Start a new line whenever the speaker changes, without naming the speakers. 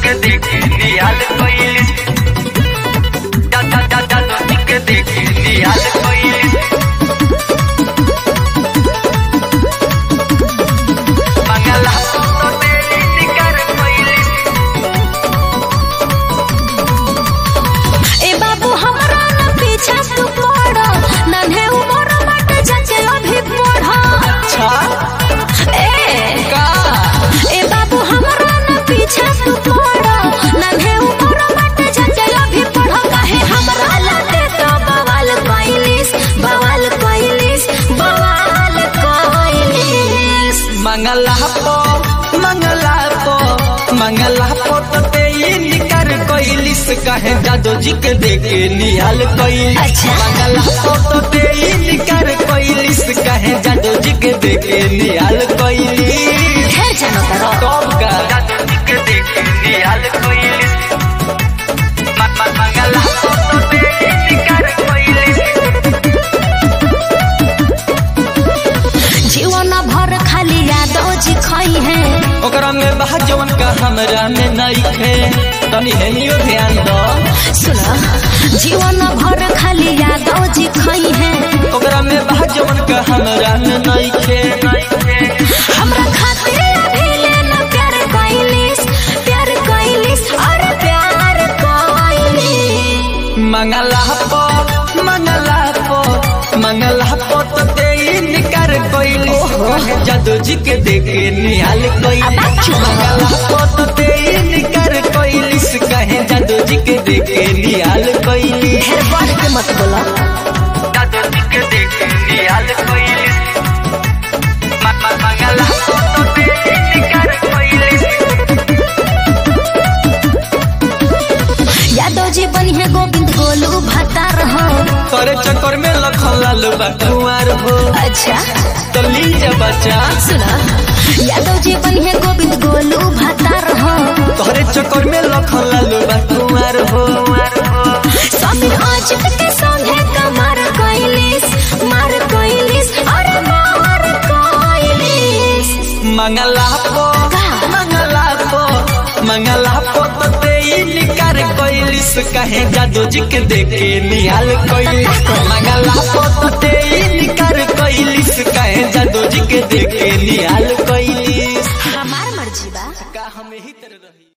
के देखे निहाल कोइली जादू जादू जादू के देखे निहाल कोइली मंगला तो तेरी निकर कोइली
ए बाबू हमरा न पीछा तू पड़ नन्हे उमर बट जचे अभी पढ़
अच्छा
ए
का
ए बाबू हमरा न पीछा तू पड़ नन्हे उमर बट जचे अभी पढ़ काहे हमरा लते तो बवाल कइलिस बवाल कइलिस बवाल कइलिस
मंगला पो मंगला पो मंगला पो तो तेरी निकर कोइलिस कहे जादू जी के देखे निहाल कोइलिस
अच्छा।
मंगला पो तो तेरी निकर कोइलिस कहे जादू जी के देखे निहाल कोइलिस
ढेर जनो करो
कब का जादू जी के देखे निहाल कोइलिस म- म- मंगला पो तो तेरी निकर कोइलिस
जीवन भर खाली यादो जी खई है
ओकरा में बहा जवन का हमरा में नइखे तनी हेनियो ध्यान दो
सुना जीवन भर खाली यादो जी खई है
ओकरा में बहा जवन का हमरा में नइखे
हमरा खातिर अभी लेना प्यार कइलिस प्यार कइलिस और प्यार कइलिस
मंगला पो मंगला पो मंगला पो तो तेरी निकर कोइली कहे जादू जी के देखे निहाल कोइली मंगला पो तो तेरी निकर कोइली कहे जादू जी के देखे निहाल कोइली
ढेर बढ़ के मत बोला
जादू जी के देखे निहाल कोइली मंगला पो तो तेरी निकर कोइली
यादव जी बनी है गोविंद गोलू भतार हो
करे चक्कर में लखन लाल बा कुंवर हो
अच्छा
तो ली जा बच्चा
सुना यादव जी बनी है गोविंद गोलू भतार हो
तोहरे चक्कर में लखन लाल बा कुंवर हो
समीर अजित के संगे कमर कइलिस मार कइलिस और मार कइलिस
मंगला पो मंगला पो मंगला पो तो तेई निकर कोइलिस कहे जादू जी के देखे निहाल कोइलिस मंगला पो तो तेई निकर कोइलिस कहे जादू जी के देखे निहाल कोइलिस
हमार मर्जी बा
का हम ही तरह रही